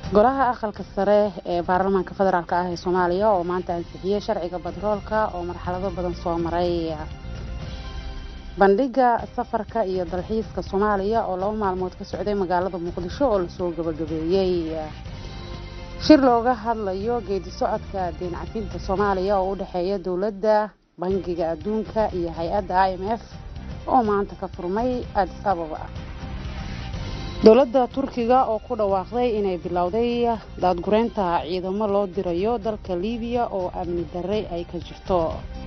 golaha aqalka sare ee baarlamaanka federaalk ah ee soomaaliya oo maanta ansixiyey sharciga batroolka oo marxalado badan soo maray bandhiga safarka iyo dalxiiska soomaaliya oo laba maalmood ka socday magaalada muqdisho oo lasoo gabagabeeyey shir looga hadlayo geedi socodka deen cafinta soomaaliya oo u dhexeeya dowladda bangiga adduunka iyo hay-adda i m f oo maanta ka furmay adis ababa dowladda turkiga oo ku dhawaaqday inay bilowday daadgureynta ciidamo loo dirayo dalka liibiya oo amni darre ay ka jirto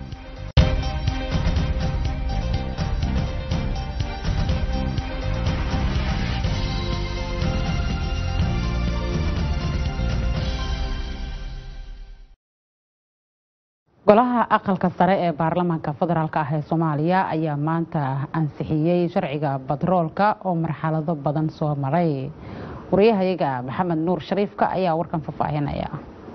golaha aqalka sare ee baarlamaanka federaalk ah ee soomaaliya ayaa maanta ansixiyey sharciga batroolka oo marxalado badan soo maray wariyahayaga maxamed nuur shariifka ayaa warkan faahfaahinaya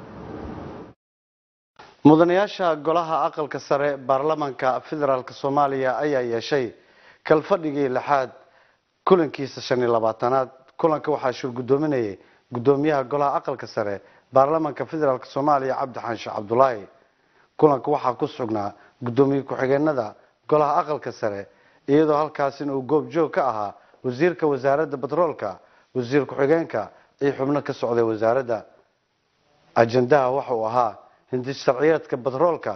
mudanayaasha golaha aqalka sare baarlamaanka federaalk soomaaliya ayaa yeeshay kalfadhigii lixaad kulankiisa shan iyo labaatanaad kulanka waxaa shir guddoominayay guddoomiyaha golaha aqalka sare baarlamaanka federaalk soomaaliya cabdi xaanshe cabdulaahi kulanka waxaa ku sugnaa guddoomiye ku-xigeenada golaha aqalka sare iyadoo halkaasina uu goobjoog ka ahaa wasiirka wasaaradda batroolka wasiir ku-xigeenka iyo xubno ka socday wasaaradda ajendaha waxa uu ahaa hindi sharciyeedka batroolka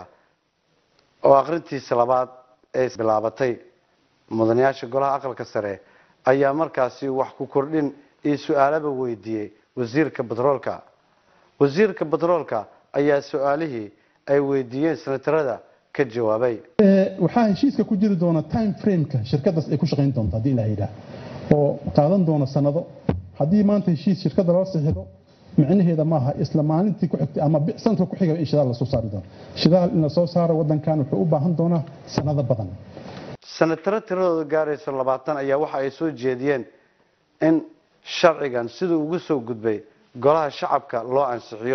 oo aqrintiisa labaad ee bilaabatay mudanayaasha golaha aqalka sare ayaa markaasi wax ku kordhin iyo su-aalaba weydiiyey wasiirka batroolka wasiirka batroolka ayaa su-aalihii ay weydiiyeen senatarada ka jawaabay waxaa heshiiska ku jiri doona time frameka shirkadaas ay ku shaqayn doonto haddii ilaha yidhaah oo qaadan doono sanado haddii maanta heshiis shirkada loo sixido micnaheeda maaha isla maalintii ku xigtay ama sanadka ku xiga in shidaal lasoo saari doono shidaal in lasoo saaro wadankan wuxuu u baahan doonaa sanado badan senataro tiradooda gaaraysa labaatan ayaa waxa ay soo jeediyeen in sharcigan siduu ugu soo gudbay golaha shacabka loo ansixiyo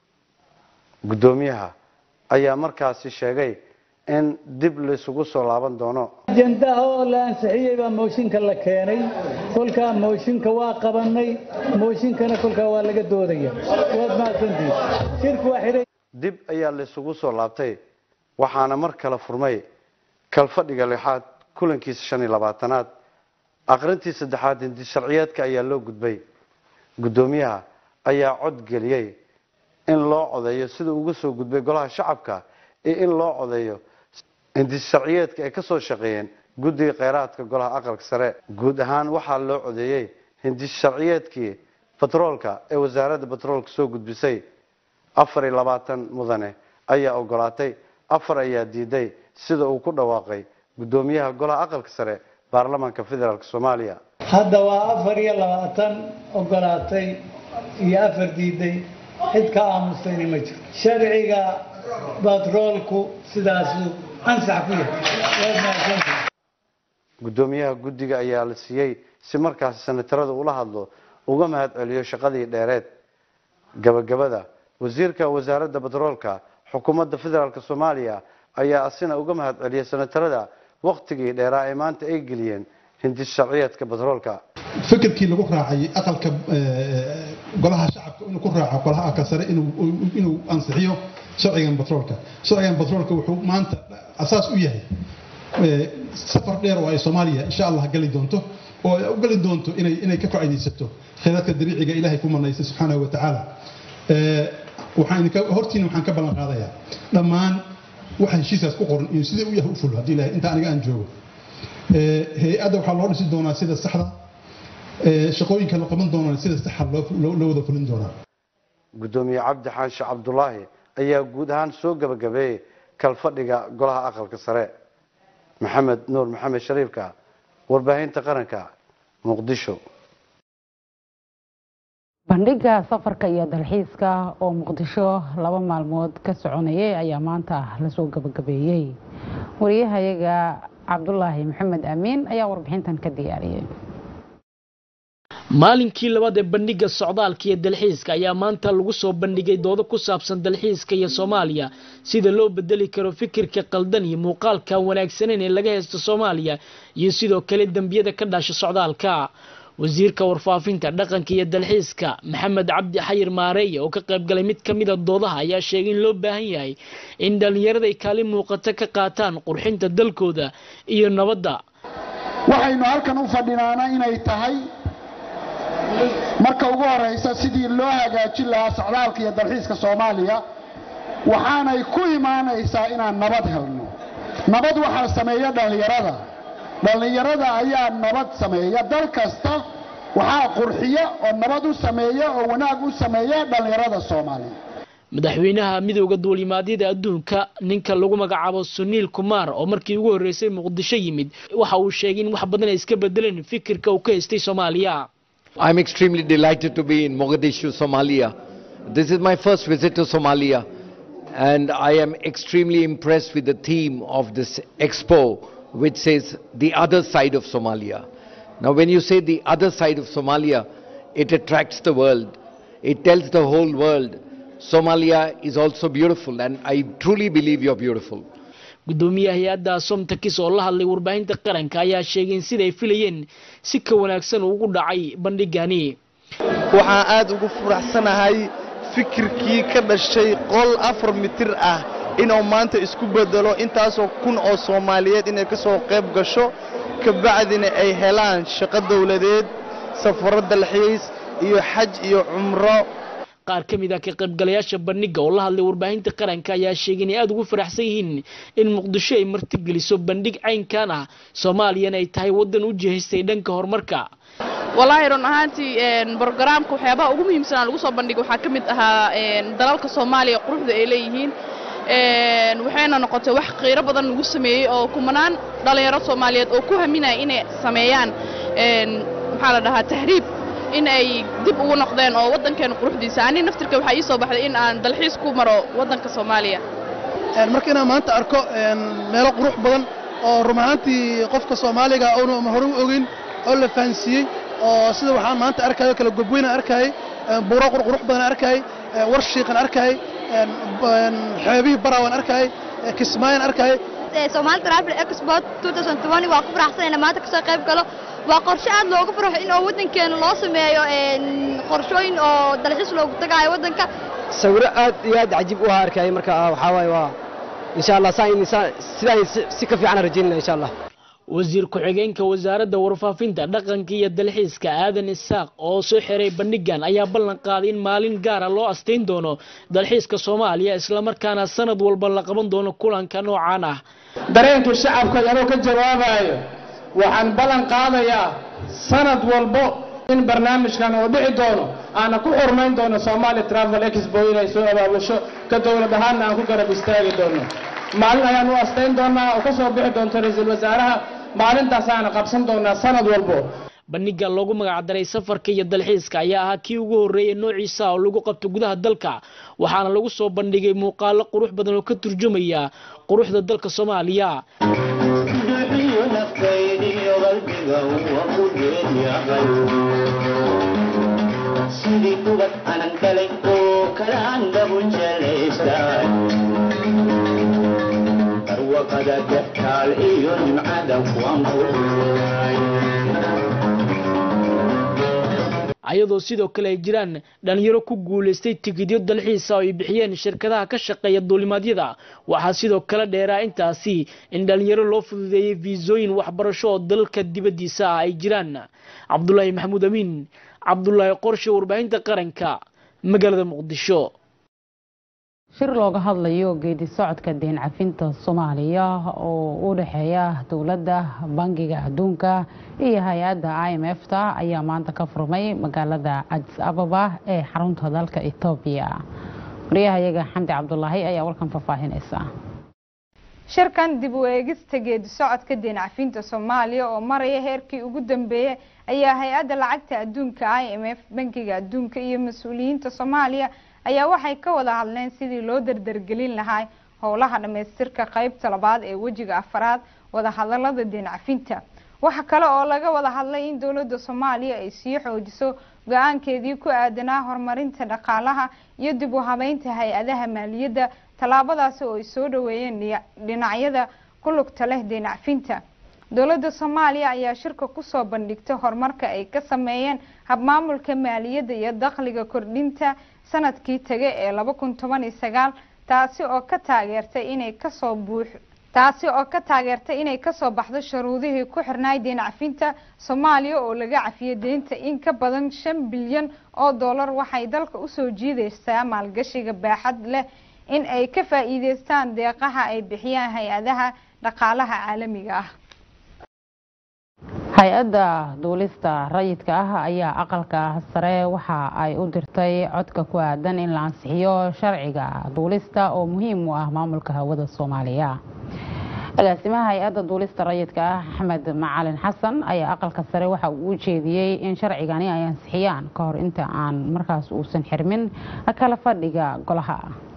guddoomiyaha ayaa markaasi sheegay in dib laysugu soo laaban doono ajendaha oo la ansixiyey baa mooshinka la keenay kolkaa mooshinka waa qabanay mooshinkana kolkaa waa laga doodaya waad mahadsantihi shirku waa xidhay dib ayaa laysugu soo laabtay waxaana mar kale furmay kalfadhiga lixaad kulankiisa shan iyo labaatanaad aqrintii saddexaad hindi sharciyeedka ayaa loo gudbay guddoomiyaha ayaa cod geliyey in loo codeeyo sida uga soo gudbay golaha shacabka iyo in loo codeeyo hindi sharciyeedka ay kasoo shaqeeyeen guddiga kheyraadka golaha aqalka sare guud ahaan waxaa loo codeeyey hindi sharciyeedkii batroolka ee wasaaradda batroolka soo gudbisay afar iyo labaatan mudane ayaa ogolaatay afar ayaa diiday sida uu ku dhawaaqay guddoomiyaha golaha aqalka sare baarlamaanka federaalk soomaaliya hadda waa afar iyo labaatan ogolaatay iyo afar diiday cid ka aamustayna ma jiro sharciga batroolku sidaasuu ansax ku yahay waad mahadsantihi guddoomiyaha guddiga ayaa la siiyey si markaasi senatarada ula hadlo uga mahad celiyo shaqadii dheereed gabagabada wasiirka wasaaradda batroolka xukuumadda federaalk soomaaliya ayaa asina uga mahad celiyay senatarada waktigii dheeraa ee maanta ay geliyeen hindi sharciyeedka batroolka fikirkii lagu raacay aqalka golaha shacabka inuu ku raaco golaha aqalka sare inuu ansixiyo sharcigan batroolka sharcigan batroolka wuxuu maanta asaas u yahay safar dheer oo ay soomaaliya insha allah gali doonto oo ay u gali doonto inay inay ka faa'iidaysato khayraadka dabiiciga ilaahay ku manaysay subxaanahu wa tacaala waxaan hortiina waxaan ka ballan qaadayaa dhammaan waxa heshiiskaas ku qoran iyo sidai u yahay u fulo haddii ilahay inta aniga aan joogo hay-adda waxaa loo dhisi doonaa sida saxda shaqooyinka la qaban doonaa sida saxa loo wada fulin doonaa guddoomiye cabdi xaanshe cabdulaahi ayaa guud ahaan soo gabagabeeyey kalfadhiga golaha aqalka sare maxamed nuur maxamed shariifka warbaahinta qaranka muqdisho bandhiga safarka iyo dalxiiska oo muqdisho laba maalmood ka soconayay ayaa maanta lasoo gabagabeeyey wariyahayaga cabdulaahi maxamed amiin ayaa warbixintan ka diyaariyey maalinkii labaad ee bandhiga socdaalka iyo dalxiiska ayaa maanta lagu soo bandhigay doodo ku saabsan dalxiiska iyo soomaaliya sida loo bedeli karo fikirka qaldan iyo muuqaalka wanaagsaneyn ee laga haysto soomaaliya iyo sidoo kale dembiyada ka dhasha socdaalka wasiirka warfaafinta dhaqanka iyo dalxiiska maxamed cabdi xayir maareeye oo ka qayb galay mid ka mida doodaha ayaa sheegay in loo baahan yahay in dhallinyarada ay kaalin muuqato ka qaataan qurxinta dalkooda iyo nabadda waxaynu halkan u fadhinaana inay tahay marka ugu horeysa sidii loo hagaajin lahaa socdaalka iyo dalxiiska soomaaliya waxaanay ku imaanaysaa inaan nabad helno nabad waxaa sameeya dhallinyarada dhallinyarada ayaa nabad sameeya dal kasta waxaa qurxiya oo nabad u sameeya oo wanaag u sameeya dhallinyarada soomaaliya madaxweynaha midooda duulimaadyada adduunka ninka lagu magacaabo suniil kumaar oo markii ugu horreysay muqdisho yimid waxa uu sheegay in wax badan ay iska bedeleen fikirka uu ka haystay soomaaliya I'm extremely delighted to be in Mogadishu, Somalia. This is my first visit to Somalia, and I am extremely impressed with the theme of this expo, which says the other side of Somalia. Now, when you say the other side of Somalia, it attracts the world. It tells the whole world Somalia is also beautiful, and I truly believe you're beautiful. gudoomiyaha hay-adda somtakis oo la hadlay warbaahinta qaranka ayaa sheegay in siday filayeen si ka wanaagsan ugu dhacay bandhigani waxaan aad ugu furaxsanahay fikirkii ka dhashay qol afar mitir ah inuu maanta isku bedelo intaasoo kun oo soomaaliyeed inay ka soo qayb gasho kabacdina ay helaan shaqo dowladeed safaro dalxiis iyo xaj iyo cumro qaar ka mid ah ka qaybgalayaasha bandhiga oo la hadlay warbaahinta qaranka ayaa sheegay inay aada ugu faraxsan yihiin in muqdisho ay martigeliso bandhig caynkan ah soomaaliyana ay tahay waddan u jihaystay dhanka horumarka walaahi run ahaantii brogaraamka waxyaabaha ugu muhiimsanaa lagu soo bandhigay waxaa ka mid ahaa dalalka soomaaliya quruxda ay leeyihiin waxayna noqotay wax qiiro badan lagu sameeyey oo kumanaan dhallinyaro soomaaliyeed oo ku haminaya inay sameeyaan maxaa la dhahaa tahriib in ay dib ugu noqdeen oo waddankeena quruxdiisa ani naftirka waxaa ii soo baxday in aan dalxiis ku maro waddanka soomaaliya marka inaan maanta arko meelo qurux badan oo run ahaantii qofka soomaaliga uuna hore u ogin oo la fahansiiyey oo sida waxaan maanta arkayo kala gobweyna arkayay buuro qurqurux badan arkayay war shiiqan arkayay xeebihii baraawan arkayay kismaayan arkayay Somali Travel Expo 2020 waa ku faraxsanaynaa maanta kasoo qayb galo waa qorshe aad loogu farxo in oo waddankeena loo sameeyo qorshooyin oo dalxiis loogu tagaayo waddanka sawiro aad iyo aad cajiib u arkayay marka waxaa waaye waa insha allah sidaan si ka fiican rajaynayna insha allah wasiir ku-xigeenka wasaaradda warfaafinta dhaqanka iyo dalxiiska aadan isaaq oo soo xiray bandhigan ayaa ballan qaaday in maalin gaara loo astayn doono dalxiiska soomaaliya islamarkaana sanad walba la qaban doono kulanka noocaan ah dareenka shacabka anoo ka jawaabayo waxaan ballan qaadayaa sanad walbo in barnaamijkan uu dhici doono aana ku xurmayn doono Somali Travel Expo inay soo abaabusho ka dowlad ahaanna aan ku garab istaagi doono maalin ayaan u astayn doonaa oo ka soo bixi doonto ra'iisul wasaaraha maalintaas aan qabsan doonaa sanad walbo bandhiga loogu magacdaray safarka iyo dalxiiska ayaa ahaa kii ugu horreeyay noociisa oo lagu qabto gudaha dalka waxaana lagu soo bandhigay muuqaalo qurux badan oo ka turjumaya quruxda dalka soomaaliya sidii kubad anan dhalay oo kala andabu jelaystaan barwaqada gaftaal iyo nimcada kuwan kuuray ayadoo sidoo kale ay jiraan dhalinyaro ku guulaystay tikidyo dalxiisa oo ay bixiyeen shirkadaha ka shaqeeya duulimaadyada waxaa sidoo kale dheeraa intaasi in dhalinyaro loo fududeeyey fiisooyin waxbarasho oo dalka dibaddiisa ah ay jiraan cabdulaahi maxamuud amiin cabdulaahi qorshe warbaahinta qaranka magaalada muqdisho shir looga hadlayo geedi socodka deen cafinta soomaaliya oo u dhexeeya dowladda bangiga adduunka iyo hay-adda i m f ta ayaa maanta ka furmay magaalada cadis ababa ee xarunta dalka etoobiya wariyahayaga xamdi cabdulaahi ayaa warkan faahfaahinaysa shirkan dib u eegista geedi socodka deen cafinta soomaaliya oo maraya heerkii ugu dambeeyey ayaa hay-adda lacagta adduunka i m f bangiga adduunka iyo mas-uuliyiinta soomaaliya ayaa waxay ka wada hadleen sidii loo dardargelin lahaa howlaha dhamaystirka qeybta labaad ee wejiga afaraad wadahadalada deen cafinta waxa kale oo laga wada hadlay in dowladda soomaaliya ay sii xoojiso go-aankeedii ku aadanaa horumarinta dhaqaalaha iyo dib u habeynta hay-adaha maaliyadda tallaabadaasi oo ay soo dhaweeyeen dhinacyada ku lugta leh deen cafinta dowladda soomaaliya ayaa shirka kusoo bandhigtay horumarka ay ka sameeyeen habmaamulka maaliyadda iyo dakhliga kordhinta sanadkii tege ee laba kun toban iyo sagaal taasi oo ka taageertay inay kasoo buux taasi oo ka taageertay inay kasoo baxdo shuruudihii ku xirnaay deen cafinta soomaaliya oo laga cafiyay deynta in ka badan shan bilyan oo dollar waxay dalka usoo jiideysaa maalgashiga baaxad leh in ay ka faa-iideystaan deeqaha ay bixiyaan hay-adaha dhaqaalaha caalamiga ah hay-adda duulista rayidka ah ayaa aqalka sare waxa ay u dirtay codka ku aadan in la ansixiyo sharciga duulista oo muhiim u ah maamulka hawada soomaaliya agaasimaha hay-adda duulista rayidka ah axmed macalin xasan ayaa aqalka sare waxa uu u jeediyey in sharcigani ay ansixiyaan ka hor inta aan markaas uusan xirmin kala fadhiga golaha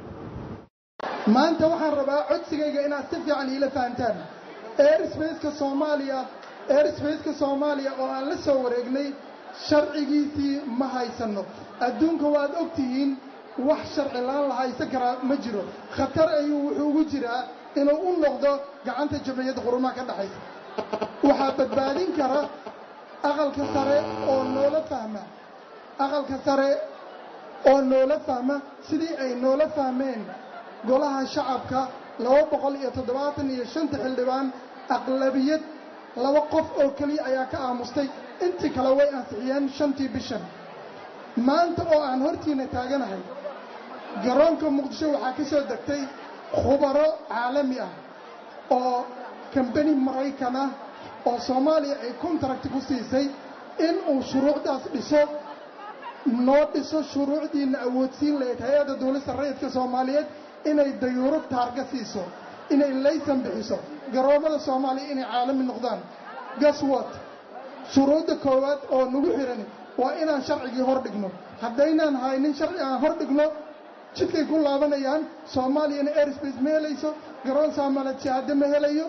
maanta waxaan rabaa codsigayga inaad si fiican iila fahantaan airsbaceka soomaaliya airsbaceka soomaaliya oo aan la soo wareegnay sharcigiisii ma haysanno adduunka waad og tihiin wax sharci laan la haysan karaa ma jiro khatar ayuu wuxuu ugu jiraa inuu u noqdo gacanta jamciyadda qurumaha ka dhexaysa waxaa badbaadin kara aqalka sare oo noola fahma aqalka sare oo noola fahma sidii ay noola fahmeen golaha shacabka laba boqol iyo toddobaatan iyo shanta xildhibaan aqlabiyad laba qof oo keliya ayaa ka aamustay intii kale way ansixiyeen shantii bishan maanta oo aan hortiina taaganahay garoonka muqdisho waxaa ka soo degtay khubaro caalami ah oo kambani maraykan ah oo soomaaliya ay contract ku siisay in uu shuruucdaas dhiso noo dhiso shuruucdiina awoodsiin lahayd hay-adda duulista rayidka soomaaliyeed inay dayuuro taarga siiso inay laysan bixiso garoomada soomaaliya inay caalami noqdaan gaswat shuruudda koowaad oo nagu xiran waa inaan sharcigii hor dhigno haddaynaan haynin sharci aan hor dhigno jidkay ku laabanayaan soomaaliyana airspace ma helayso garoon soomaaliyeed shahaado ma helayo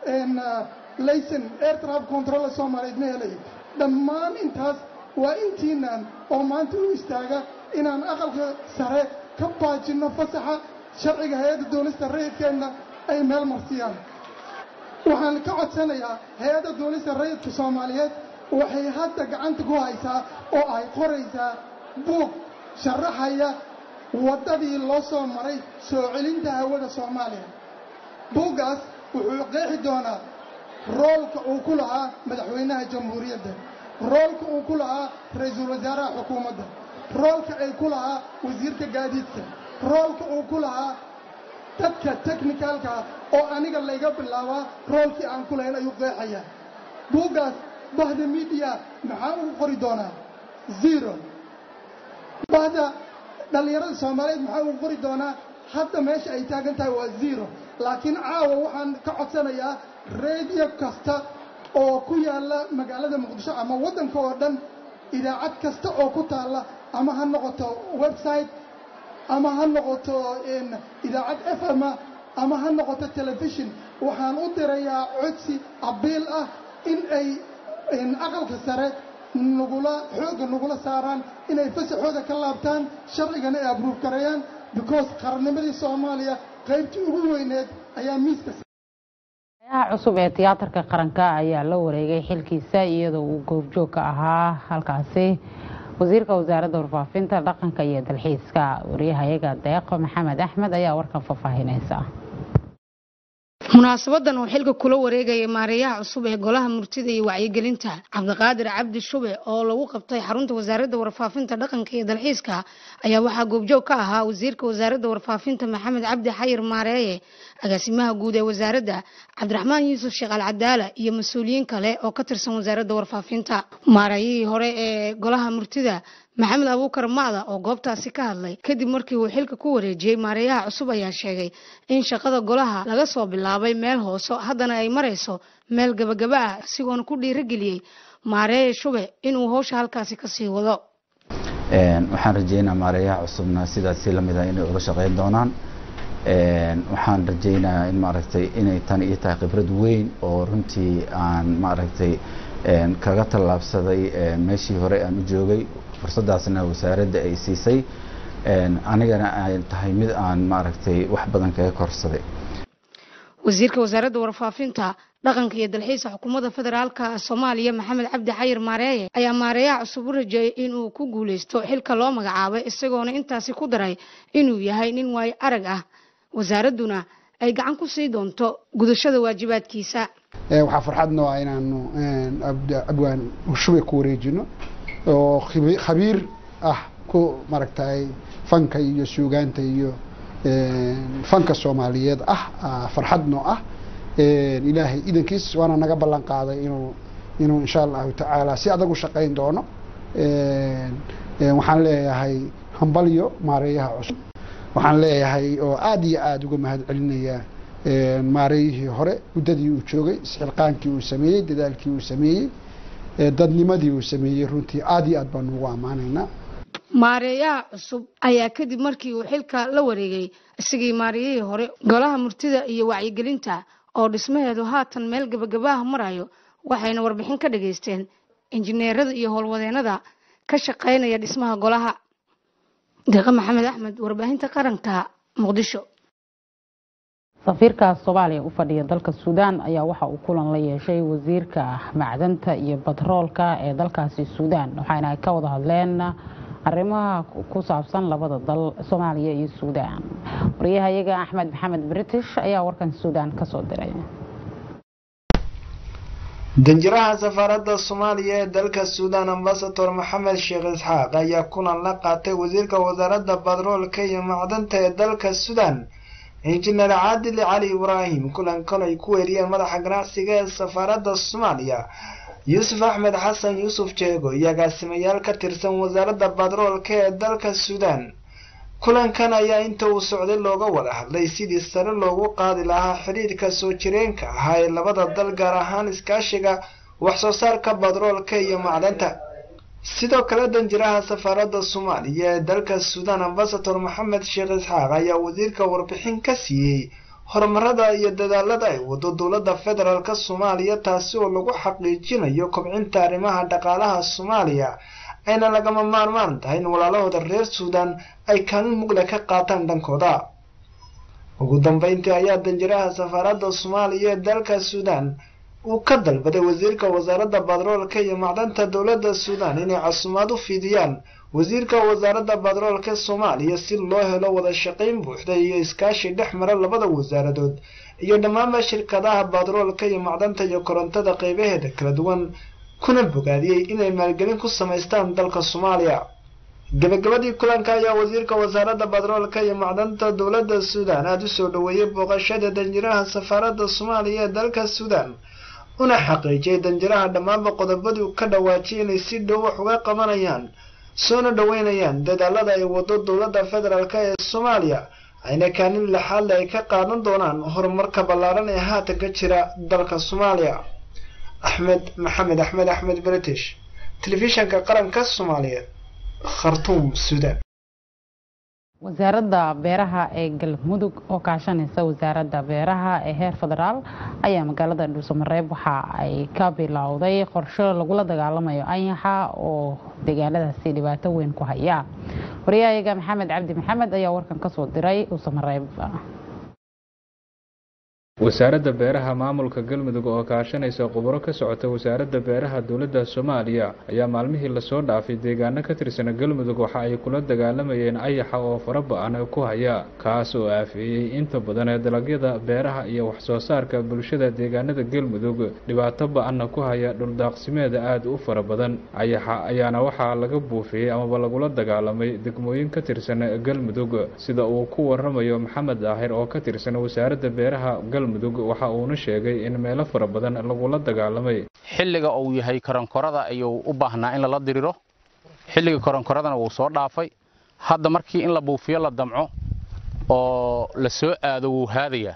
layson air traffic control soomaaliyeed ma helayo dhammaan intaas waa intiinaan oo maanta u istaaga inaan aqalka sare ka baajinno fasaxa sharciga hay-adda duulista rayidkeenna ay meel marsiyaan waxaan ka codsanayaa hay-adda duulista rayidka soomaaliyeed waxay hadda gacanta ku haysaa oo ay qoraysaa buug sharaxaya waddadii loo soo maray soo celinta hawada soomaaliya buuggaas wuxuu qeexi doonaa roolka uu ku lahaa madaxweynaha jamhuuriyadda roolka uu ku lahaa ra-iisul wasaaraha xukuumadda roolka ay ku lahaa wasiirka gaadiidka roolka uu ku lahaa dadka technicalka oo aniga layga bilaabaa roolkii aan ku lahayn ayuu qeexayaa buuggaas bahda midiya maxaa ugu qori doonaa zero bahda dhallinyarada soomaaliyeed maxaa ugu qori doonaa hadda meesha ay taagan tahay waa zero laakiin caawa waxaan ka codsanayaa radio kasta oo ku yaalla magaalada muqdisho ama waddanka oo dhan idaacad kasta oo ku taalla ama ha noqoto website ama ha noqoto idaacad f m ama ha noqoto telefishon waxaan u dirayaa codsi abiil ah in ay aqalka sare nagula xoogga nagula saaraan inay fasaxooda ka laabtaan sharcigana ay abruuf gareeyaan because qarannimadii soomaaliya qaybtii ugu weyneed ayaa miiska ayaha cusub ee tiyaatarka qaranka ayaa la wareegay xilkiisa iyadoo uu goobjoog ka ahaa halkaasi wasiirka wasaaradda warfaafinta dhaqanka iyo dalxiiska wariyahayaga deeqo maxamed axmed ayaa warkan faahfaahinaysa munaasabadan oo xilka kula wareegaya maareeyaha cusub ee golaha murtida iyo wacyigelinta cabdiqaadir cabdi shube oo lagu qabtay xarunta wasaaradda warfaafinta dhaqanka iyo dalxiiska ayaa waxaa goobjoog ka ahaa wasiirka wasaaradda warfaafinta maxamed cabdi xayir maareeye agaasimaha guud ee wasaaradda cabdiraxmaan yuusuf sheekh alcadaala iyo mas-uuliyiin kale oo ka tirsan wasaaradda warfaafinta maareeyihii hore ee golaha murtida maxamed abuukar macda oo goobtaasi ka hadlay kadib markii uu xilka ku wareejiyey maareeyaha cusub ayaa sheegay in shaqada golaha laga soo bilaabay meel hooso haddana ay marayso meel gabagaba ah isigoona ku dhiirigeliyey maareeye shube inuu howsha halkaasi kasii wado waxaan rajeynaa maareeyaha cusubna sidaasi lamid ah inay uga shaqeyn doonaan waxaan rajeynayaa in maaragtay inay tan iyo tahay khibrad weyn oo runtii aan maaragtay kaga tallaabsaday meeshii hore aan u joogay fursadaasna wasaaradda ay siisay anigana ay tahay mid aan maaragtay wax badan kaga korsaday wasiirka wasaaradda warfaafinta dhaqanka iyo dalxiiska xukuumadda federaalka soomaaliya maxamed cabdi xayir maareeye ayaa maareeyaha cusub u rajeeyay inuu ku guuleysto xilka loo magacaabay isagoona intaasi ku daray inuu yahay nin waayo arag ah wasaaradduna ay gacan ku sii doonto gudashada waajibaadkiisa waxaa farxadnoo ah inaanu abwaan shubay ku wareejino oo khabiir ah ku maaragtay fanka iyo suugaanta iyo fanka soomaaliyeed ah farxadnoo ah ilaahay idankiis waana naga ballan qaaday inuu inuu insha allahu tacaala si adag u shaqayn doono waxaan leeyahay hambalyo maareeyaha cusub waxaan leeyahay oo aada iyo aada uga mahad celinaya maareeyihii hore muddadii uu joogay isxilqaankii uu sameeyey dadaalkii uu sameeyey dadnimadii uu sameeyey runtii aada iyo aad baanu ugu ammaanaynaa maareeyaha cusub ayaa kadib markii uu xilka la wareegay isagii maareeyihii hore golaha murtida iyo wacyigelinta oo dhismaheedu haatan meel gabagabaha marayo waxayna warbixin ka dhageysteen injineerada iyo howlwadeenada ka shaqaynaya dhismaha golaha deeqa maxamed axmed warbaahinta qaranka muqdisho safiirka soomaaliya u fadhiya dalka suudaan ayaa waxa uu kulan la yeeshay wasiirka macdanta iyo batroolka ee dalkaasi suudaan waxaana ay ka wada hadleen arrimaha ku saabsan labada dal soomaaliya iyo suudaan wariyahayaga axmed maxamed british ayaa warkan suudaan kasoo diray danjiraha safaaradda soomaaliya ee dalka suudaan ambasador maxamed sheekh isxaaq ayaa kulan la qaatay wasiirka wasaaradda batroolka iyo macdanta ee dalka suudaan injineer caadil cali ibraahim kulankan ay ku weeriyeen madaxa ganacsiga ee safaaradda soomaaliya yuusuf axmed xasan yuusuf jeego iyo agaasimayaal ka tirsan wasaaradda batroolka ee dalka suudaan kulankan ayaa inta uu socday looga wada hadlay sidii sare loogu qaadi lahaa xidhiirka soo jireenka ahaa ee labada dal gaar ahaan iskaashiga waxsoo saarka batroolka iyo macdanta sidoo kale danjiraha safaaradda soomaaliya ee dalka suudaan ambasador maxamed sheekh isxaaq ayaa wasiirka warbixin ka siiyey horumarada iyo dadaalada ay wado dowladda federaalk soomaaliya taasi oo lagu xaqiijinayo kobcinta arrimaha dhaqaalaha soomaaliya ayna lagama maarmaan tahay in walaalahooda reer suudaan ay kaalin mugle ka qaataan dhankooda ugu dambeyntii ayaa danjiraha safaaradda soomaaliya ee dalka suudaan uu ka dalbaday wasiirka wasaaradda batroolka iyo macdanta dowladda suudaan inay casumaad u fidiyaan wasiirka wasaaradda batroolka soomaaliya si loo helo wada shaqayn buuxda iyo iskaashi dhex mara labada wasaaradood iyo dhammaanba shirkadaha batroolka iyo macdanta iyo korontada qeybaheeda kala duwan kuna bogaadiyey inay maalgelin ku samaystaan dalka soomaaliya gabagabadii kulanka ayaa wasiirka wasaaradda batroolka iyo macdanta dowladda suudaan aada u soo dhoweeyey booqashada danjiraha safaaradda soomaaliya ee dalka suudaan una xaqiijiyay danjiraha dhammaanba qodobadii ka dhawaajiyay inay si dhow wax uga qabanayaan soona dhoweynayaan dadaalada ay wado dowladda federaalk ee soomaaliya ayna kaalin lixaadle ay ka qaadan doonaan horumarka ballaaran ee haatan ka jira dalka soomaaliya axmed maxamed axmed axmed british telefishanka qaranka soomaaliyeed khartuum suudaan wasaaradda beeraha ee galmudug oo kaashanaysa wasaaradda beeraha ee heer federaal ayaa magaalada dhuusamareeb waxa ay ka bilowday qorsho lagula dagaalamayo anyaxa oo deegaanadaasi dhibaato weyn ku haya wariyahayaga maxamed cabdi maxamed ayaa warkan kasoo diray dhuusamareeb wasaaradda beeraha maamulka galmudug oo kaashanaysa khubaro ka socota wasaaradda beeraha dowladda soomaaliya ayaa maalmihii lasoo dhaafay deegaano ka tirsan galmudug waxa ay kula dagaalamayeen ayaxa oo fara ba-an ku haya kaas oo aafeeyey inta badan ee dalagyada beeraha iyo waxsoo saarka bulshada deegaanada galmudug dhibaato ba-anna ku haya dhuldaaqsimeeda aada u fara badan ayaxa ayaana waxaa laga buufiyey amaba lagula dagaalamay degmooyin ka tirsan galmudug sida uu ku waramayo maxamed daahir oo ka tirsan wasaaradda beeraha mudug waxa uuna sheegay in meelo fara badan lagula dagaalamay xilliga uu yahay koronkorada ayuu u baahnaa in lala diriro xilliga koronkoradana wuu soo dhaafay hadda markii in la buufiyo la damco oo la soo aado wuu haadayaa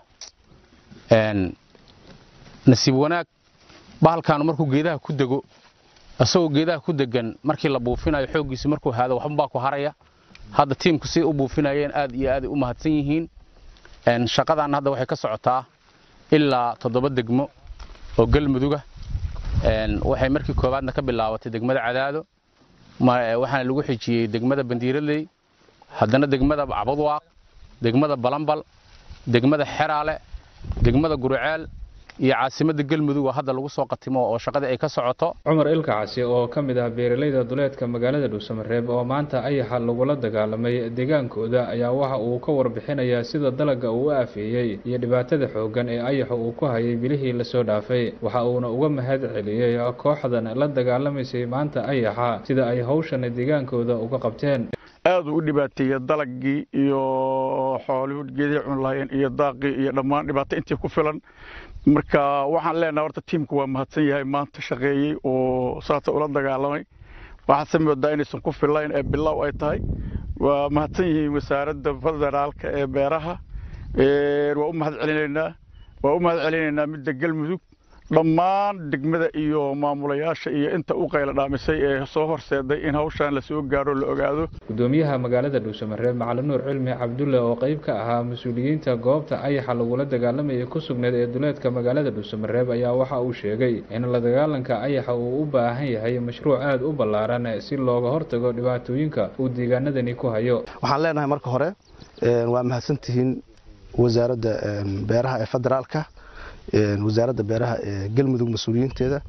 nasiib wanaag bahalkaanu markuu geedaha ku dego isagoo geedaha ku degan markii la buufinayo xooggiisi markuu haado waxbabaa ku haraya hadda tiimku siday u buufinayeen aad iyo aaday u mahadsan yihiin shaqadan hadda waxay ka socotaa ilaa toddoba degmo oo galmuduga waxay markii koowaadna ka bilaabatay degmada cadaado waxaana lagu xijiyey degmada bandiiradley haddana degmada cabadwaaq degmada balambal degmada xeraale degmada guriceel iyo caasimadda galmudug oo hadda lagu soo qatimo oo shaqadii ay ka socoto cumar ilkacasi oo ka mid ah beeralayda duleedka magaalada dhuusamareeb oo maanta ayaxa lagula dagaalamay deegaankooda ayaa waxa uu ka warbixinayaa sida dalagga uu u aafeeyey iyo dhibaatada xooggan ee ayaxa uu ku hayay bilihii lasoo dhaafay waxa uuna uga mahad celiyey kooxdan la dagaalamaysay maanta ayaxa sida ay hawshan deegaankooda uga qabteen aad uu u dhibaateeyey dalagii iyo xoolihii geedihii cuni lahaayeen iyo daaqii iyo dhammaan dhibaato intii ku filan marka waxaan leenahay horta tiimku waa mahadsan yahay maanta shaqeeyey oo saasa ula dagaalamay waxaase moodaa inaysan ku filayn ee bilow ay tahay waa mahadsan yihiin wasaaradda federaalka ee beeraha waa u mahad celinaynaa waa u mahad celinaynaa midda galmudug dhammaan degmada iyo maamulayaasha iyo inta u qayla dhaamisay ee soo horseeday in hawshan lasoo gaaro la ogaado gudoomiyaha magaalada dhuusamareeb macalin nuur cilmi cabdulle oo qayb ka ahaa mas-uuliyiinta goobta ayaxa lagula dagaalamayay ku sugneed ee duleedka magaalada dhuusamareeb ayaa waxa uu sheegay in la dagaalanka ayaxa uu u baahan yahay mashruuc aad u ballaaran si looga hortago dhibaatooyinka uu deegaanadani ku hayo waxaan leenahay marka hore waa mahadsantihiin wasaaradda beeraha ee federaalka wasaaradda beeraha ee galmudug mas-uuliyiinteeda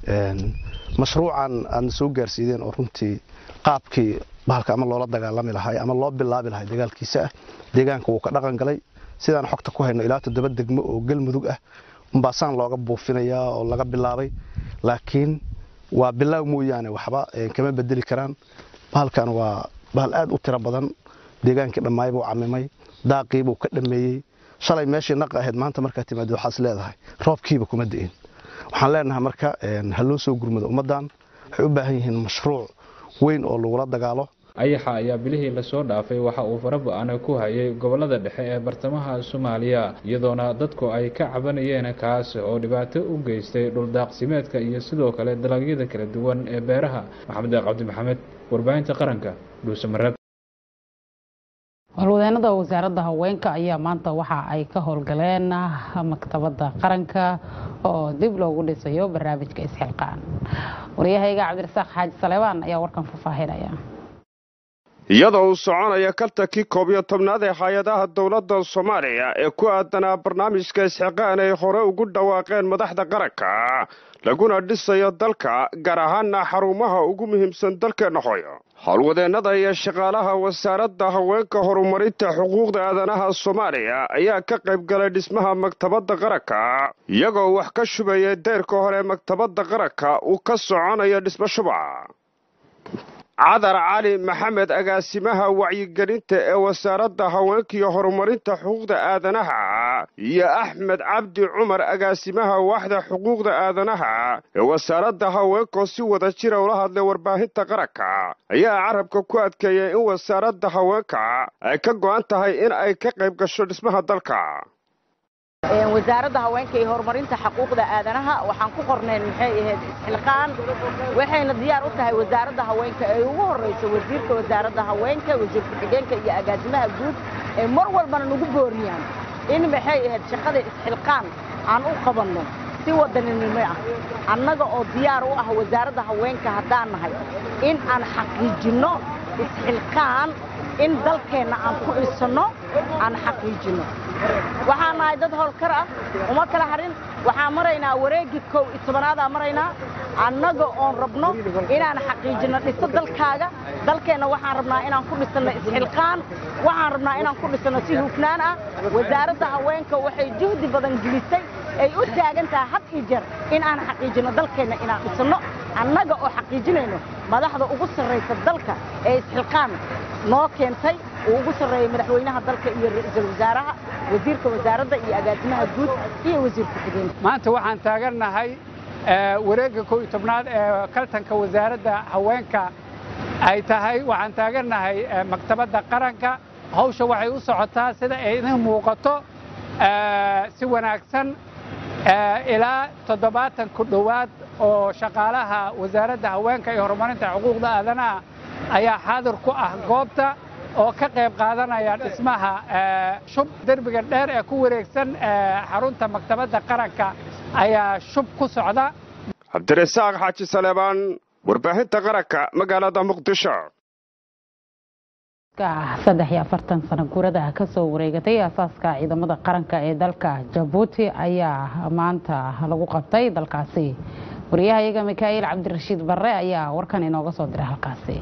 mashruucan aadna soo gaarsiideen oo runtii qaabkii bahalka ama loola dagaalami lahay ama loo bilaabi lahay dagaalkiisa ah deegaanka wuu ka dhaqan galay sidaan xogta ku hayno ilaa toddoba degmo oo galmudug ah umbaasaan looga buufinayaa oo laga bilaabay laakiin waa bilaaw mooyaane waxba kama bedeli karaan bahalkan waa bahal aad u tiro badan deegaankii dhammaay buu camimay daaqii buu ka dhameeyey shalay meeshii naqa ahayd maanta markaa timaado waxaas leedahay roobkiiba kuma di'in waxaan leenahay marka ha loo soo gurmado ummaddan waxay u baahan yihiin mashruuc weyn oo lagula dagaalo ayaxa ayaa bilihii lasoo dhaafay waxa uu faraba-ana ku hayay gobolada dhexe ee bartamaha soomaaliya iyadoona dadku ay ka cabanayeen kaas oo dhibaato u geystay dhuldaaqsimeedka iyo sidoo kale dalagyada kala duwan ee beeraha maxamed deeq cabdi maxamed warbaahinta qaranka dhuusamareeb howlwadeenada wasaaradda haweenka ayaa maanta waxa ay ka howlgaleen maktabadda qaranka oo dib loogu dhisayo barnaamijka isxilqaan waryahayga cabdirasaaq xaaji saleebaan ayaa warkan faahfaahinaya iyadoo uu soconaya kaltankii koob iyo tobnaad ee hay-adaha dowladda soomaaliya ee ku aadanaa barnaamijka isxiqaan ay hore ugu dhawaaqeen madaxda qaranka laguna dhisayo dalka gaar ahaana xarumaha ugu muhiimsan dalkeenna hooyo howlwadeennada iyo shaqaalaha wasaaradda haweenka horumarinta xuquuqda aadanaha soomaaliya ayaa ka qayb galay dhismaha maktabadda qaranka iyagoo wax ka shubaya deyrka hore maktabadda qaranka uu ka soconayo dhismo shuba cadar cali maxamed agaasimaha wacyigelinta ee wasaaradda haweenka iyo horumarinta xuquuqda aadanaha iyo axmed cabdi cumar agaasimaha waaxda xuquuqda aadanaha ee wasaaradda haweenkoo si wada jira ula hadlay warbaahinta qaranka ayaa carabka ku adkeeyay in wasaaradda haweenka ay ka go'an tahay in ay ka qayb gasho dhismaha dalka wasaaradda haweenka iyo horumarinta xuquuqda aadanaha waxaan ku qornayn maxay ahayd isxilqaan waxayna diyaar u tahay wasaaradda haweenka ee ugu horraysa wasiirka wasaaradda haweenka wasiir ku-xigeenka iyo agaasimaha guud ee mar walbana nagu booriyaan in maxay ahayd shaqada isxilqaan aan u qabanno si wadaninimo ah annaga oo diyaar u ah wasaaradda haweenka haddaan nahay in aan xaqiijinno isxilqaan in dalkeenna aan ku dhisanno aan xaqiijinno waxaan nahay dad howlkar ah uma kala harin waxaan maraynaa wareegii kow iyo tobanaadaan maraynaa annaga oon rabno inaan xaqiijinno dhiso dalkaaga dalkeenna waxaan rabnaa inaan ku dhisanno isxilqaan waxaan rabnaa inaan ku dhisanno si hufnaan ah wasaaradda haweenka waxay juhdi badan gelisay ay u taagan tahay had iyo jeer in aan xaqiijinno dalkeenna inaan dhisanno annaga oo xaqiijinayno madaxda ugu sarraysa dalka ee isxilqaan noo keentay uu ugu sarreeyay madaxweynaha dalka iyo ra-iisul wasaaraha wasiirka wasaaradda iyo agaasimaha guud iyo wasiir ku-xigeenka maanta waxaan taagannahay wareegga kow iyo tobnaad ee kaltanka wasaaradda haweenka ay tahay waxaan taagannahay maktabadda qaranka hawsha waxay u socotaa sida ay idin muuqato si wanaagsan ilaa toddobaatan ku dhowaad oo shaqaalaha wasaaradda haweenka iyo horumarinta xuquuqda aadanaha ayaa xaadir ku ah goobta oo ka qayb qaadanaya dhismaha shub derbiga dheer ee ku wareegsan xarunta maktabadda qaranka ayaa shub ku socda cabdirasaaq xaaji saleebaan warbaahinta qaranka magaalada muqdisho saddex iyo afartan sano guurada kasoo wareegatay aasaaska ciidamada qaranka ee dalka jabuuti ayaa maanta lagu qabtay dalkaasi wariyahayaga mikaa'iil cabdirashiid barre ayaa warkan inooga soo diray halkaasi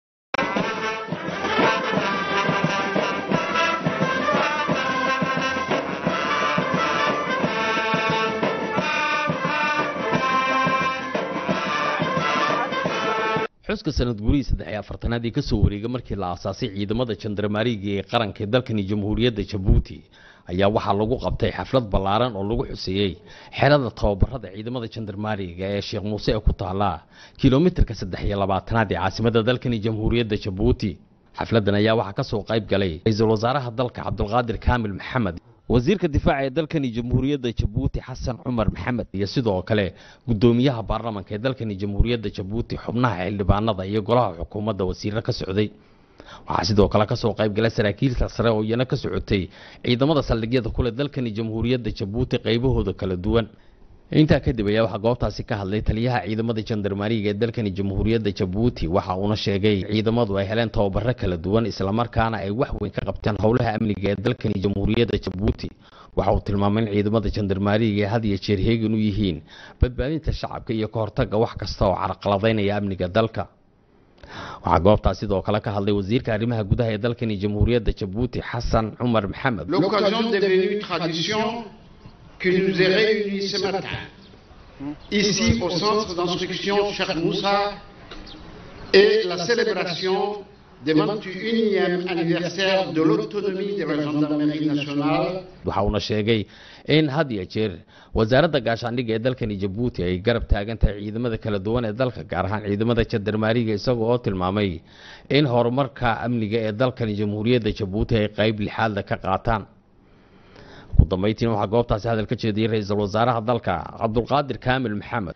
xuska sanad gurihii saddex iyo afartanaad ee kasoo wareega markii la aasaasay ciidamada jandarmaariga ee qaranka ee dalkani jamhuuriyadda jabuuti ayaa waxaa lagu qabtay xaflad ballaaran oo lagu xuseeyey xerada tababarada ciidamada jandarmaariga ee sheekh muuse ee ku taala kilomitarka saddex iyo labaatanaad ee caasimada dalkani jamhuuriyadda jabuuti xafladan ayaa waxaa kasoo qayb galay ra-iisul wasaaraha dalka cabdulqaadir kaamil maxamed wasiirka difaaca ee dalkani jamhuuriyadda jabuuti xasan cumar maxamed iyo sidoo kale gudoomiyaha baarlamanka ee dalkani jamhuuriyadda jabuuti xubnaha xildhibaanada iyo golaha xukuumadda wasiiro ka socday waxaa sidoo kale kasoo qayb galay saraakiilka sare oo iyana ka socotay ciidamada saldhigyada kule dalkani jamhuuriyadda jabuuti qaybahooda kala duwan intaa kadib ayaa waxaa goobtaasi ka hadlay taliyaha ciidamada jandarmaariga ee dalkani jamhuuriyadda jabuuti waxa uuna sheegay ciidamadu ay heleen tababaro kala duwan islamarkaana ay wax weyn ka qabteen howlaha amniga ee dalkani jamhuuriyadda jabuuti waxa uu tilmaamay in ciidamada jandarmaariga ay had iyo jeer heegan u yihiin badbaadinta shacabka iyo ka hortagga wax kasta oo carqaladaynaya amniga dalka waxaa goobtaas sidoo kale ka hadlay wasiirka arrimaha gudaha ee dalkani jamhuuriyadda jabuuti xasan cumar maxamed L'occasion est devenue tradition qui nous est réunie ce matin, ici au centre d'instruction Cheikh Moussa, et la célébration du 21e anniversaire de l'autonomie de la gendarmerie nationale waxa uuna sheegay in had iyo jeer wasaaradda gaashaandhigga ee dalkani jabuuti ay garab taagan tahay ciidamada kala duwan ee dalka gaar ahaan ciidamada jandarmaariga isagoo oo tilmaamay in horumarka amniga ee dalkani jamhuuriyadda jabuuti ay qayb lixaadla ka qaataan ugu dambeyntiina waxaa goobtaasi hadal ka jeediyey ra-iisul wasaaraha dalka cabdulqaadir kaamil maxamed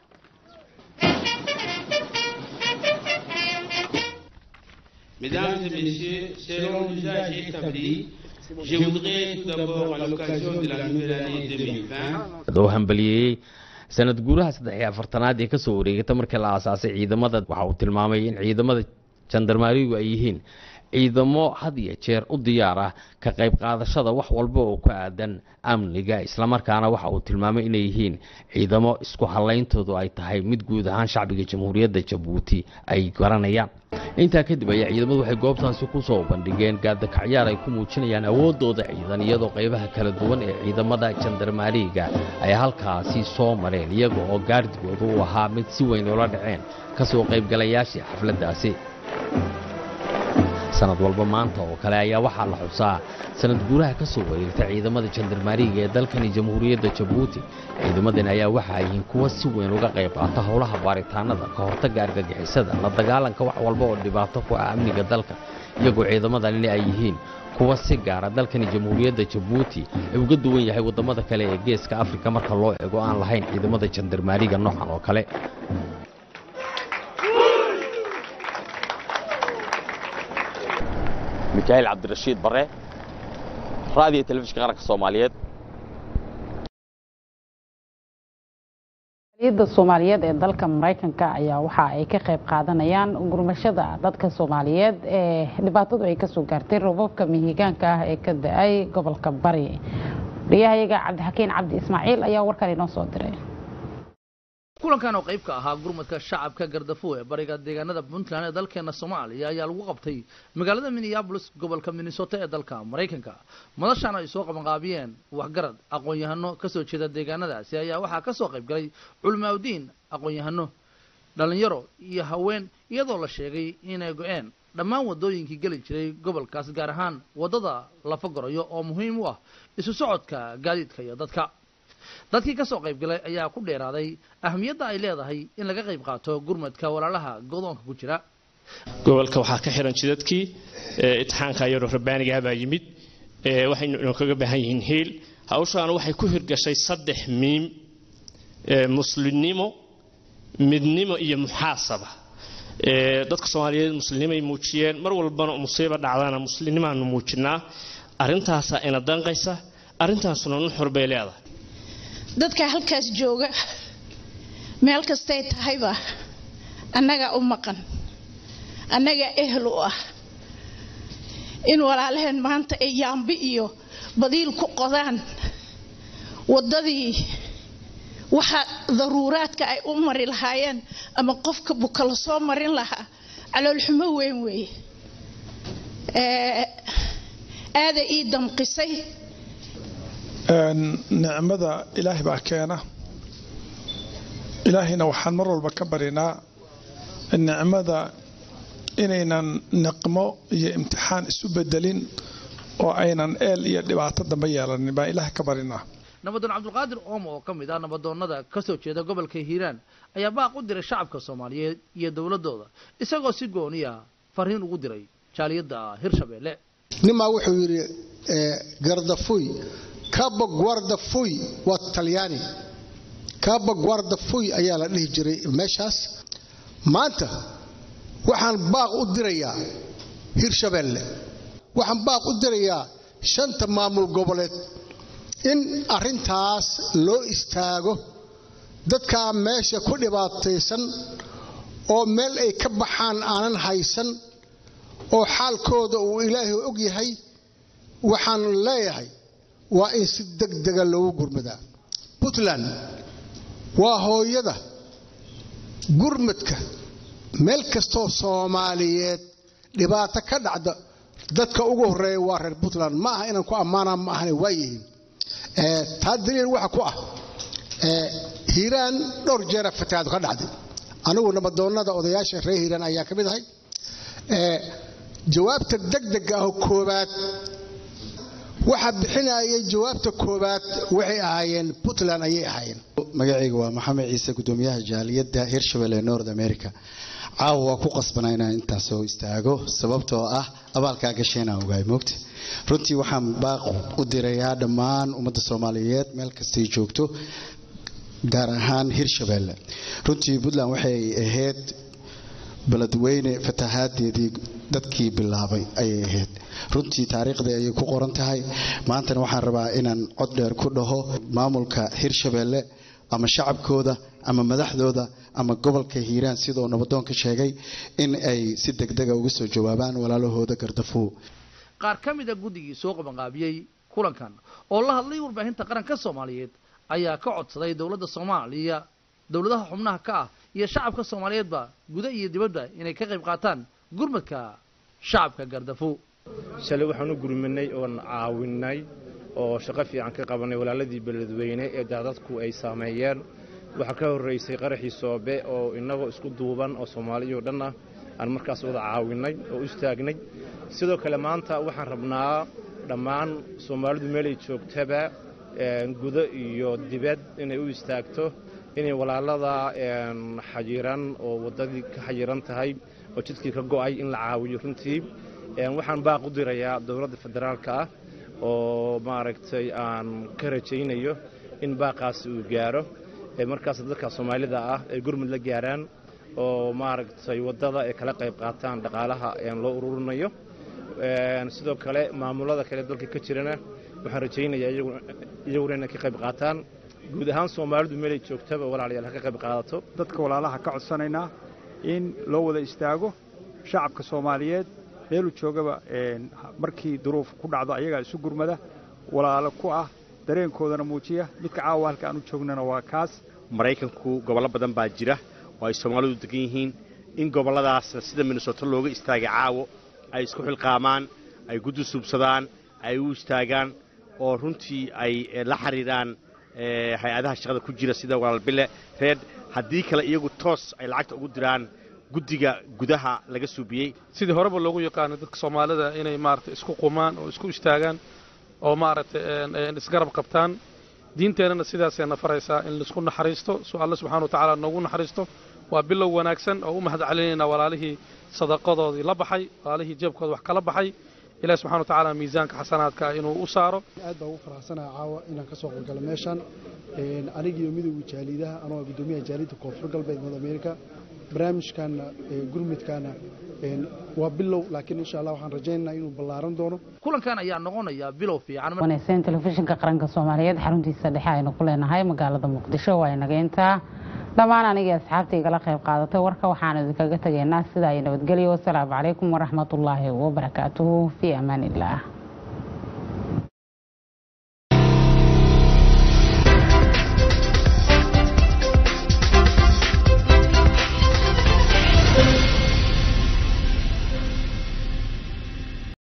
Mesdames et messieurs, selon l'usage établi, je voudrais tout d'abord, à l'occasion de la nouvelle année 2020, adoo hambaliyeeyey sanad guuraha saddex iyo afartanaad ee kasoo wareegata markii la aasaasay ciidamada waxa uu tilmaamay in ciidamada jandarmaarigu ay yihiin ciidamo had iyo jeer u diyaar ah ka qayb qaadashada wax walba oo ku aadan amniga islamarkaana waxa uu tilmaamay inay yihiin ciidamo isku hallayntoodu ay tahay mid guud ahaan shacbiga jamhuuriyadda jabuuti ay garanayaan intaa kadib ayaa ciidamadu waxay goobtaasi ku soo bandhigeen gaadakacyaar ay ku muujinayaan awooddooda ciidan iyadoo qaybaha kala duwan ee ciidamada jandarmaariga ay halkaasi soo mareen iyaga oo gaardigooda u ahaa mid si weyn ula dhaceen kasoo qaybgalayaashii xafladdaasi sanad walba maanta oo kale ayaa waxaa la xusaa sanad guuraha ka soo wareegta ciidamada jandarmaariga ee dalkani jamhuuriyadda jabuuti ciidamadani ayaa waxa ay yihiin kuwa si weyn uga qayb qaata howlaha baaritaanada ka hortagga argagixisada la dagaalanka wax walba oo dhibaato ku ah amniga dalka iyagoo ciidamadani ay yihiin kuwa si gaara dalkani jamhuuriyadda jabuuti ay uga duwan yahay waddamada kale ee geeska afrika marka loo eego aan lahayn ciidamada jandarmaariga noocan oo kale mikaa'iil cabdirashiid bare raadiyo telefishinka qaranka soomaaliyeed da soomaaliyeed ee dalka maraykanka ayaa waxa ay ka qayb qaadanayaan gurmashada dadka soomaaliyeed ee dhibaatadu ay kasoo gaartay roobabka mihigaanka ah ee ka da-ay gobolka bari wariyahayaga cabdixakiin cabdi ismaaciil ayaa warkan inoo soo diray kulankan oo qayb ka ahaa gurmadka shacabka gardafo ee bariga deegaanada puntland ee dalkeena soomaaliya ayaa lagu qabtay magaalada minneabolis gobolka minnesota ee dalka maraykanka madashan ay soo qabanqaabiyeen waxgarad aqoon-yahano kasoo jeeda deegaanadaasi ayaa waxaa kasoo qayb galay culimaaudiin aqoon-yahano dhalinyaro iyo haween iyadoo la sheegay inay go-een dhammaan wadooyinkii geli jiray gobolkaas gaar ahaan waddada lafa gorayo oo muhiim u ah isu socodka gaadiidka iyo dadka dadkii ka soo qayb galay ayaa ku dheeraaday ahamiyadda ay leedahay in laga qayb qaato gurmadka walaalaha godoonka ku jira gobolka waxaa ka xiran jidadkii itixaanka yaroo rabbaanigaha baa yimid waxaynu inoo kaga baahan yihiin hiil hawshaana waxay ku hirgashay saddex miim muslimnimo midnimo iyo muxaasaba dadka soomaaliyeed muslimnimay muujiyeen mar walbana musiiba dhacdana muslimnimaanu muujinaa arrintaasaa ina danqaysa arrintaasuna nuxur bay leedahay dadka halkaas jooga meel kastay tahayba annaga u maqan annaga ehel u ah in walaalaheen maanta ay yaambi iyo badiil ku qodaan waddadii waxa daruuraadka ay u mari lahaayeen ama qofka buka la soo marin lahaa caloolxumo weyn weeye aada ii damqisay nicmada ilaahay baa keena ilaahayna waxaan mar walba ka barinaa nicmada inaynan niqmo iyo imtixaan isu bedelin oo aynan eel iyo dhibaato dambe yeelanin baan ilaah ka barinaa nabadoon cabdulqaadir oomo oo ka mid ah nabadoonnada ka soo jeeda gobolka hiiraan ayaa baaq u diray shacabka soomaaliyeed iyo dowladooda isagoo si gooniya fariin ugu diray jaaliyadda hirshabeelle nimaa wuxuu yidhi gardafuy kaba guardafuy waa talyaani kaba guardafuy ayaa la dhihi jiray meeshaas maanta waxaan baaq u dirayaa hirshabeelle waxaan baaq u dirayaa shanta maamul goboleed in arrintaas loo istaago dadkaa meesha ku dhibaataysan oo meel ay ka baxaan aanan haysan oo xaalkooda uu ilaahay og yahay waxaan leeyahay waa in si degdega loogu gurmadaa puntland waa hooyada gurmadka meel kastoo soomaaliyeed dhibaato ka dhacda dadka ugu horeeya waa reer puntland ma aha inaan ku ammaanaa ma ahana waa yihiin taa daliil waxa ku ah hiiraan dhowr jeera fatahaadu ka dhacday anigu nabadoonnada odayaasha reer hiiraan ayaa ka mid ahay jawaabta degdega ah oo koobaad waxaa bixinayay jawaabta koobaad waxay ahaayeen puntland ayay ahaayeen magacayga waa maxamed ciise gudoomiyaha jaaliyadda hirshabelle ee north america caawa waa ku qasbanaa inaan intaas soo istaago sababtoo ah abaalkaa gasheenaan ogaay moogta runtii waxaan baaq u dirayaa dhammaan ummadda soomaaliyeed meel kastay joogto gaar ahaan hirshabelle runtii puntland waxay ahayd beledweyne fatahaadeedii dadkii bilaabay ayay ahayd runtii taariikhdii ayay ku qoran tahay maantana waxaan rabaa inaan cod dheer ku dhaho maamulka hirshabelle ama shacabkooda ama madaxdooda ama gobolka hiiraan sidoo nabadoonka sheegay in ay si degdega uga soo jawaabaan walaalahooda gardafuw qaar ka mid a guddigii soo qabanqaabiyey kulankan oo la hadlay warbaahinta qaranka soomaaliyeed ayaa ka codsaday dowladda soomaaliya dowladaha xubnaha ka ah iyo shacabka soomaaliyeedba guda iyo dibadda inay ka qayb qaataan gurmadka shacabka gardafuw shalay waxaan u gurmanay oon caawinay oo shaqo fiican ka qabanay walaaladii beledweyne ee daadadku ay saameeyeen waxaa ka horraysay qaraxii soobe oo innagoo isku duuban oo soomaaliyao dhan ah aan markaas wada caawinay oo u istaagnay sidoo kale maanta waxaan rabnaa dhammaan soomaalidu meelay joogtaba gudo iyo dibad inay u istaagto inay walaalada xayiran oo waddadii ka xayiran tahay oo jidkii ka go'ay in la caawiyo runtii waxaan baaq u dirayaa dowladda federaalka ah oo maaragtay aan ka rajaynayo in baaqaasi uu gaaro markaas dadka soomaalida ah ay gurmud la gaaraan oo maaragtay waddada ay kala qayb qaataan dhaqaalaha loo ururinayo sidoo kale maamulada kale dalka ka jirana waxaan rajaynayaa iyaguna inay ka qayb qaataan guud ahaan soomaalidu meelay joogtaba walaalayaal ha ka qayb qaadato dadka walaalaha ka codsanaynaa in loo wada istaago shacabka soomaaliyeed meeluu joogaba markii duruuf ku dhacdo ayagaa isu gurmada walaalo ku ah dareenkoodana muujiya midka caawa halka aan u joognana waa kaas maraykanku gobollo badan baa jira oo ay soomaalidu degan yihiin in gobolladaas sida minnesota looga istaagay caawo ay isku xilqaamaan ay guddi suubsadaan ay u istaagaan oo runtii ay la xiriiraan hay-adaha shaqada ku jira sida walaalbile reed haddii kale iyagu toos ay lacagta ugu diraan guddiga gudaha laga suubiyey sidii horeba loogu yaqaano dadka soomaalida inay maaragtay isku qumaan oo isku istaagaan oo maaragtay isgarab qabtaan diinteennana sidaasayna faraysaa in laisku naxariisto su alle subxana wa tacaala noogu naxariisto waa bilow wanaagsan oo u mahad celinaynaa walaalihii sadaqadoodii la baxay walaalihii jeebkooda wax kala baxay ilahi subxana wa tacaala miisaanka xasanaadka inuu u saaro aad baa ugu faraxsanaha caawa inaan ka soo qaybgalo meeshan anigiiyo midowga jaaliidaha anoo gudoomiyaha jaaliyadda koonfur galbeed north america barnaamijkaana gurmudkaana waa bilow laakiin insha allah waxaan rajaynaynaa inuu ballaaran doono kulankan ayaa noqonaya bilow fiican wanaagsan telefishinka qaranka soomaaliyeed xaruntiisa dhexe aynu ku leenahay magaalada muqdisho waa inaga intaa dhammaan anigii asxaabta igala qayb qaadatay warka waxaan idinkaga tegaynaa sidaa iyo nabadgelyo wasalaamu calaykum waraxmatullaahi wabarakaatuhu fii amaan illaah